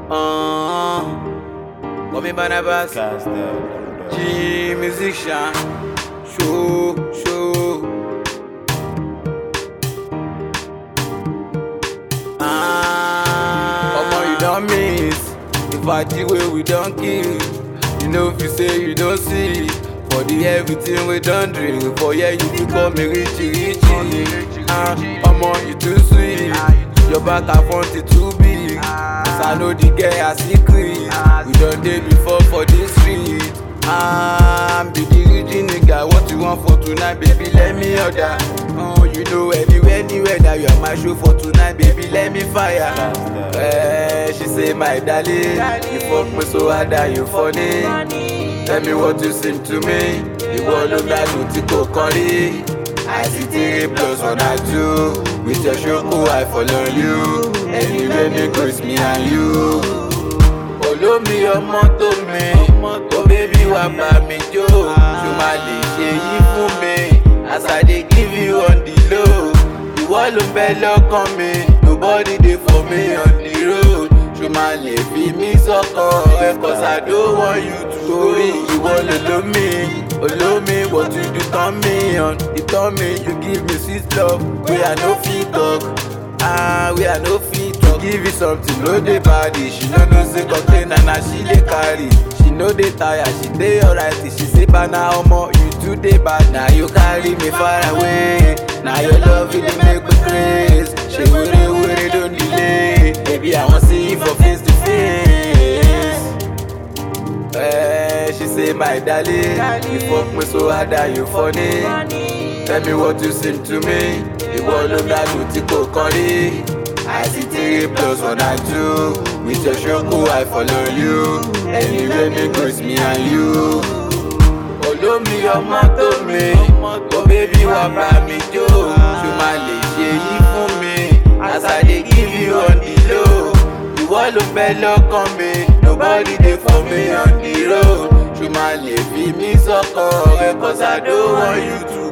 Uh, call me Barnabas. Cast out. G musician. Show, show. Ah, Omo, you don't miss. The party where we don't kill. You know if you say you don't see. For the everything we don't drink. For yeah, you become me richy richy. Ah, Omo, you too sweet. Your back and front is too big. Cause I know the girl a secret. We done day before for this street. Ah, I'm be the rich nigga. What you want for tonight, baby? Let me order. Oh, you know anywhere, anywhere that you are my show for tonight, baby. Let me fire. Eh, she say my darling, you fuck me so hard that you funny. Tell me what you seem to me. Ìwọ ló gbádùn tí kò kàn rí. I see three plus one and two. With your ṣoko, I follow you. Anywhere me goes me and you. olómi ọmọ tó mi ó bébí wá bá mi jó ṣó máa lè ṣe yí fún mi as i dey give you on the low ìwọ ló ń bẹ lọ́kàn mi nobody dey for me on the road ṣó máa lè fi mí sọ́kàn rẹ cause i don't want you to torí ìwọ lolómi olómi what you do turn me on you turn me you give me sweet love wey i no fit talk. Ah, we are no fit to give you something, no dey body. She no know say container na she dey carry. She no dey tire, she dey alright. She say bana omo, you too dey bad. Na you carry me far away. Na your love you dey make me craze. She were were don delay. Baby, I wan see you for face to face. Eh, she say my darling, you fuck me so hard that you funny. Tell me what you seem to me. Ìwọ ló gbádùn tí kò kàn rí. I see three plus one and two. With your ṣoko, I follow you. Anywhere me goes me and you. Olómi ọmọ tó mi, ó bébí wá bá mi jó. Ṣo máa lè ṣe yí fún mi? As I dey give you on the low. Ìwọ ló ń bẹ lọ́kàn mi. Nobody dey for me on the road. Ṣo máa lè fi mí sọ́kàn rẹ? Cause I don't want you to